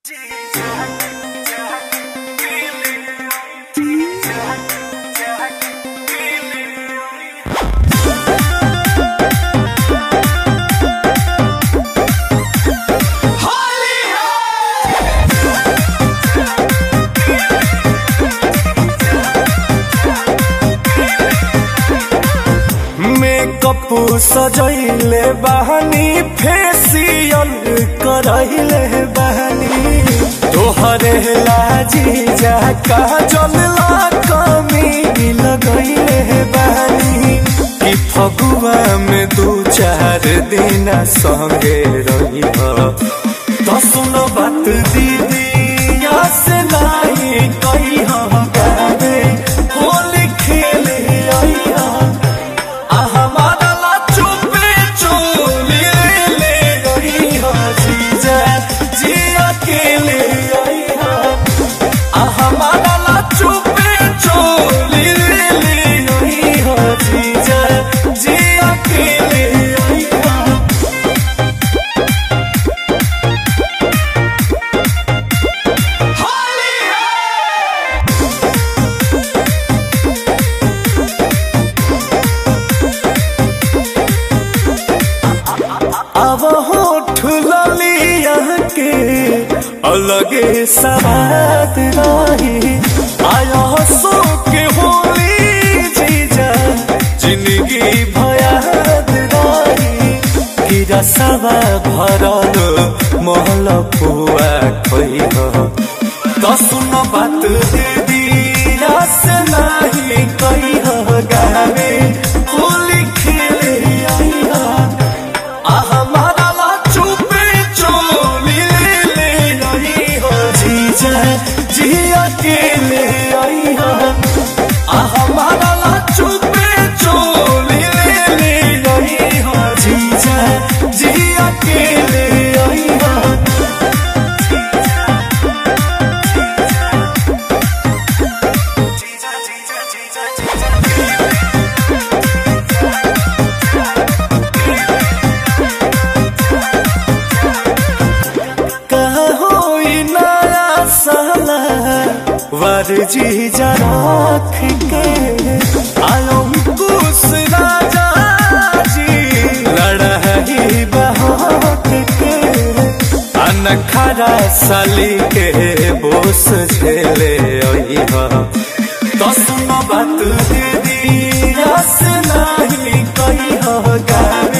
makeup सजैले बहनी facial करैले बहनी तोहरे लाजी जा काजल ला कमी लगैले बहनी कि फगुआ में दू चार दिन संगे रही तो सुनो बात दीदी से नहीं कही गावे होली खेले अइहा अब होठ ललिया के अलगे सवाद रही आया सो के होली जीजा जिंदगी भयाद रही गिरा सवा भरल महल पुआ खोई तो सुन बात दीदी रस नहीं कही गावे होली खेले आइहा जिया के ले आई हमारा चुपे चोली ले ले आई हो जीजा जिया के ले आई होई नया साला वरजी जराख के आयो कुस राजा जी लड़ही बहाक के अनखरा साली के बोस झेले अइहा तो सुनो बात दीदी रस नहीं कही गावे